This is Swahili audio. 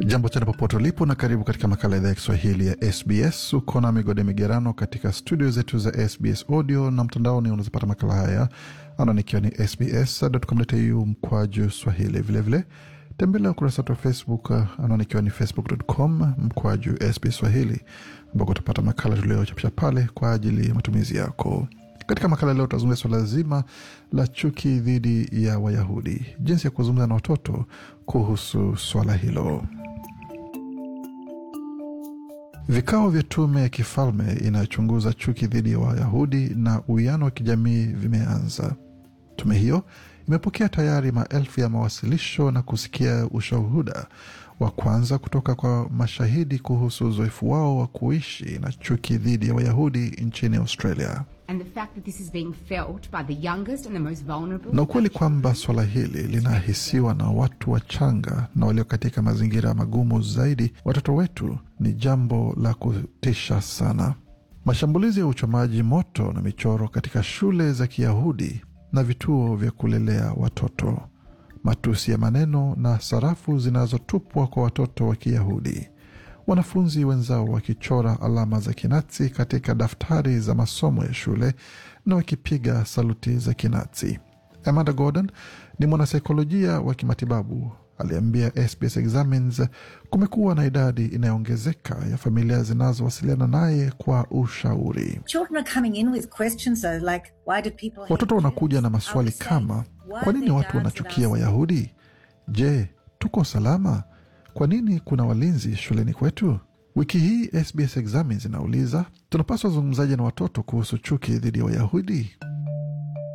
Jambo tena popote ulipo na karibu katika makala idhaa ya Kiswahili ya SBS. Uko na Migode Migerano katika studio zetu za SBS audio na mtandaoni, unazopata makala haya anaonikiwa ni sbs.com.au mkwaju swahili. Vilevile tembelea ukurasa wetu wa Facebook anaonikiwa ni facebook.com mkwaju SBS swahili, ambako utapata makala tuliochapisha pale kwa ajili ya matumizi yako. Katika makala leo tutazungumzia swala zima la chuki dhidi ya Wayahudi, jinsi ya kuzungumza na watoto kuhusu swala hilo. Vikao vya tume ya kifalme inayochunguza chuki dhidi ya Wayahudi na uwiano wa kijamii vimeanza. Tume hiyo imepokea tayari maelfu ya mawasilisho na kusikia ushuhuda wa kwanza kutoka kwa mashahidi kuhusu uzoefu wao wa kuishi na chuki dhidi ya Wayahudi nchini Australia. and the fact that this is being felt by the youngest and the most vulnerable. na ukweli kwamba swala hili linahisiwa na watu wachanga na walio katika mazingira magumu zaidi, watoto wetu, ni jambo la kutisha sana. Mashambulizi ya uchomaji moto na michoro katika shule za Kiyahudi na vituo vya kulelea watoto, matusi ya maneno na sarafu zinazotupwa kwa watoto wa Kiyahudi, wanafunzi wenzao wakichora alama za Kinazi katika daftari za masomo ya shule na wakipiga saluti za Kinazi. Amanda Gordon ni mwanasaikolojia wa kimatibabu aliambia SBS Examines kumekuwa na idadi inayoongezeka ya familia zinazowasiliana naye kwa ushauri. Children are coming in with questions though, like why did people hate Watoto wanakuja na Jews? maswali I was saying, kama why kwa nini are watu there guards wanachukia at our Wayahudi? Je, tuko salama? Kwa nini kuna walinzi shuleni kwetu? Wiki hii SBS Examines inauliza tunapaswa zungumzaje na watoto kuhusu chuki dhidi ya Wayahudi?